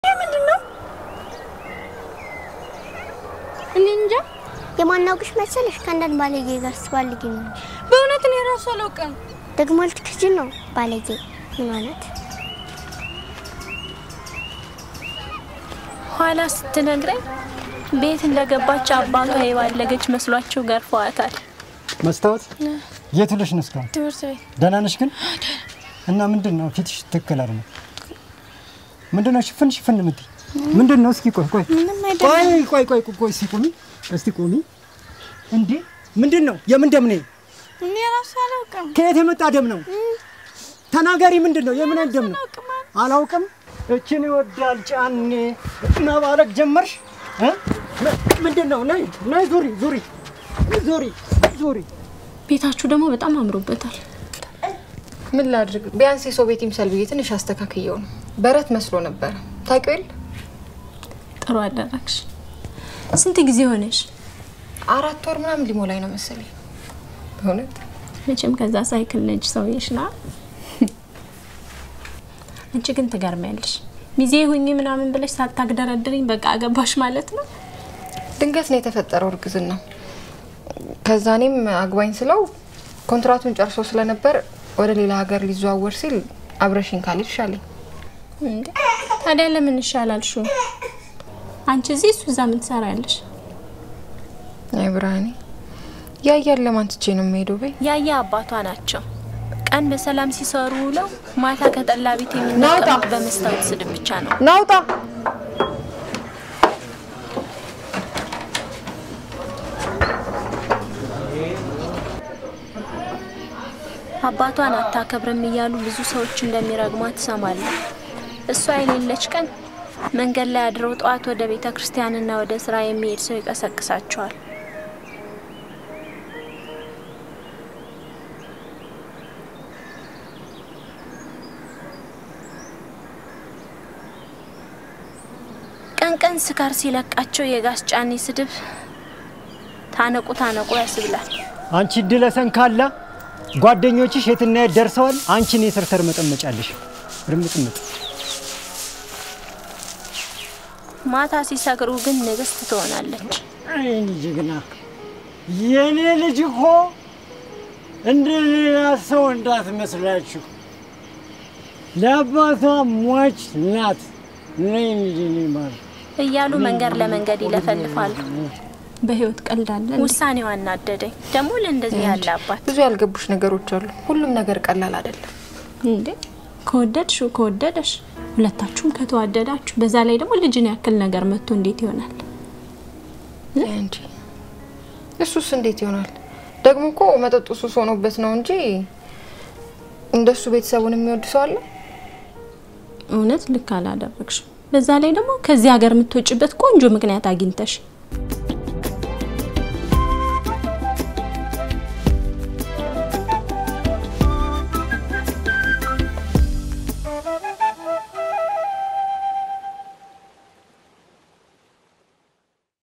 ይሄ ምንድን ነው? እኔ እንጃ። የማናውቅሽ መሰለሽ ከአንዳንድ ባለጌ ጋር ስትባልጊ ነው። በእውነት እኔ ራሱ አላውቅም። ደግሞ ልትክጂ ነው ባለጌ ምን ማለት? ኋላ ስትነግረኝ ቤት እንደገባች አባቷ የባለገች መስሏቸው ገርፈዋታል። መስታወት የት ውለሽ ነው እስካሁን? ትምህርት ቤት ደህና ነሽ ግን? እና ምንድን ነው ፊትሽ ትክክል አይደለም። ምንድን ነው ሽፍን ሽፍን የምትይ ምንድን ነው? እስኪ ቆይ ቆይ ምንም አይደለም። ቆይ ቆይ ቆይ ቆይ ቆይ እስኪ ቁሚ እስቲ ቁሚ። እንዴ ምንድን ነው? የምን ደም ነው? እኔ ራሱ አላውቅም። ከየት የመጣ ደም ነው? ተናገሪ። ምንድን ነው? የምን አይነት ደም ነው? አላውቅም። እችን ይወዳል ጫኔ መባረክ ጀመርሽ እ? ምንድን ነው? ነይ ነይ፣ ዙሪ ዙሪ ዙሪ ዙሪ። ቤታችሁ ደግሞ በጣም አምሮበታል። ምን ላድርግ? ቢያንስ የሰው ቤት ይምሰል ብዬ ትንሽ አስተካክየው ነው። በረት መስሎ ነበረ። ታውቂው የለ ጥሩ አደረግሽ። ስንት ጊዜ ሆነሽ? አራት ወር ምናምን ሊሞላኝ ነው መሰለኝ። በእውነት መቼም ከዛ ሳይክል ነጅ ሰውዬሽ ና አንቺ ግን ትገርሚያለሽ። ሚዜ ሁኚ ምናምን ብለሽ ሳታግደረድርኝ በቃ አገባሽ ማለት ነው። ድንገት ነው የተፈጠረው እርግዝና። ከዛ እኔም አግባኝ ስለው ኮንትራቱን ጨርሶ ስለነበር ወደ ሌላ ሀገር ሊዘዋወር ሲል አብረሽኝ ካልሄድሽ አለኝ። እንዴ ታዲያ ለምን ይሻላል? ሹ አንቺ እዚህ እሱ እዛ ምን ትሰሪያለሽ? አይ ብርሃኔ፣ ያያን ለማን ትቼ ነው የምሄደው? በይ ያያ አባቷ ናቸው። ቀን በሰላም ሲሰሩ ውለው ማታ ከጠላ ቤት ናውጣ! የሚነቀሉት በመስታወት ስድብ ብቻ ነው። ናውጣ አባቷን አታከብርም እያሉ ብዙ ሰዎች እንደሚረግሟት ትሰማለሁ። እሷ የሌለች ቀን መንገድ ላይ አድረው ጠዋት ወደ ቤተ ክርስቲያንና ወደ ስራ የሚሄድ ሰው ይቀሰቅሳቸዋል። ቀን ቀን ስካር ሲለቃቸው የጋስ ጫኔ ስድብ ታነቁ ታነቁ ያስብላል። አንቺ ድለ ሰንካላ ጓደኞችሽ የትና የት ደርሰዋል። አንቺን የሰርተር መጠመጫለሽ ርምጥምጥ ማታ ሲሰክሩ ግን ንግስት ትሆናለች። አይን ጀግና የኔ ልጅ እኮ እንደ ሌላ ሰው እንዳትመስላችሁ ለአባቷ ሟች ናት። ነይ እንጂ እኔ ማር እያሉ መንገድ ለመንገድ ይለፈልፋሉ። በህይወት ቀልዳለን። ውሳኔዋ አናደደኝ። ደግሞ ለእንደዚህ ያለ አባት ብዙ ያልገቡሽ ነገሮች አሉ። ሁሉም ነገር ቀላል አይደለም። እንዴ ከወደድሽው ከወደደሽ ሁለታችሁም ከተዋደዳችሁ በዛ ላይ ደግሞ ልጅን ያክል ነገር መጥቶ እንዴት ይሆናል? እንጂ እሱስ እንዴት ይሆናል? ደግሞ እኮ መጠጡ ሱስ ሆኖበት ነው እንጂ እንደሱ ቤተሰቡን የሚወድ ሰው አለ? እውነት ልክ አላደረግሽም። በዛ ላይ ደግሞ ከዚህ ሀገር የምትወጭበት ቆንጆ ምክንያት አግኝተሽ